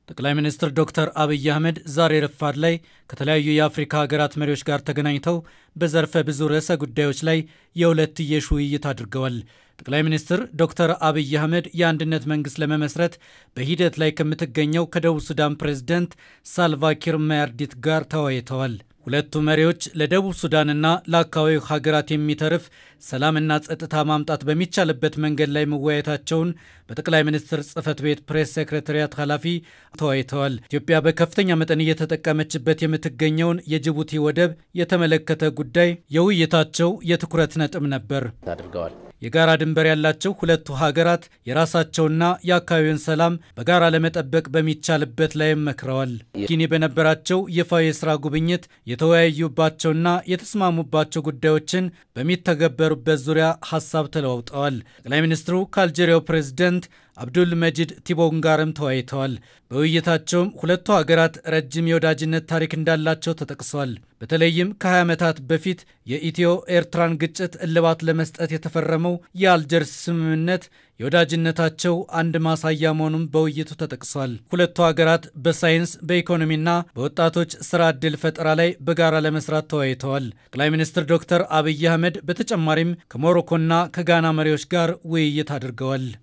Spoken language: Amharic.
ጠቅላይ ሚኒስትር ዶክተር አብይ አህመድ ዛሬ ረፋድ ላይ ከተለያዩ የአፍሪካ ሀገራት መሪዎች ጋር ተገናኝተው በዘርፈ ብዙ ርዕሰ ጉዳዮች ላይ የሁለትዮሽ ውይይት አድርገዋል። ጠቅላይ ሚኒስትር ዶክተር አብይ አህመድ የአንድነት መንግስት ለመመስረት በሂደት ላይ ከምትገኘው ከደቡብ ሱዳን ፕሬዝደንት ሳልቫኪር ማያርዲት ጋር ተወያይተዋል። ሁለቱ መሪዎች ለደቡብ ሱዳንና ለአካባቢው ሀገራት የሚተርፍ ሰላምና ጸጥታ ማምጣት በሚቻልበት መንገድ ላይ መወያየታቸውን በጠቅላይ ሚኒስትር ጽህፈት ቤት ፕሬስ ሴክሬታሪያት ኃላፊ ተወያይተዋል። ኢትዮጵያ በከፍተኛ መጠን እየተጠቀመችበት የምትገኘውን የጅቡቲ ወደብ የተመለከተ ጉዳይ የውይይታቸው የትኩረት ነጥብ ነበር አድርገዋል። የጋራ ድንበር ያላቸው ሁለቱ ሀገራት የራሳቸውና የአካባቢውን ሰላም በጋራ ለመጠበቅ በሚቻልበት ላይም መክረዋል። ጊኒ በነበራቸው ይፋዊ የስራ ጉብኝት የተወያዩባቸውና የተስማሙባቸው ጉዳዮችን በሚተገበሩበት ዙሪያ ሀሳብ ተለዋውጠዋል። ጠቅላይ ሚኒስትሩ ከአልጄሪያው ፕሬዝደንት አብዱል መጂድ ቲቦን ጋርም ተወያይተዋል። በውይይታቸውም ሁለቱ ሀገራት ረጅም የወዳጅነት ታሪክ እንዳላቸው ተጠቅሷል። በተለይም ከ20 ዓመታት በፊት የኢትዮ ኤርትራን ግጭት እልባት ለመስጠት የተፈረመው የአልጀርስ ስምምነት የወዳጅነታቸው አንድ ማሳያ መሆኑን በውይይቱ ተጠቅሷል። ሁለቱ ሀገራት በሳይንስ በኢኮኖሚና በወጣቶች ስራ ዕድል ፈጠራ ላይ በጋራ ለመስራት ተወያይተዋል። ጠቅላይ ሚኒስትር ዶክተር አብይ አህመድ በተጨማሪም ከሞሮኮና ከጋና መሪዎች ጋር ውይይት አድርገዋል።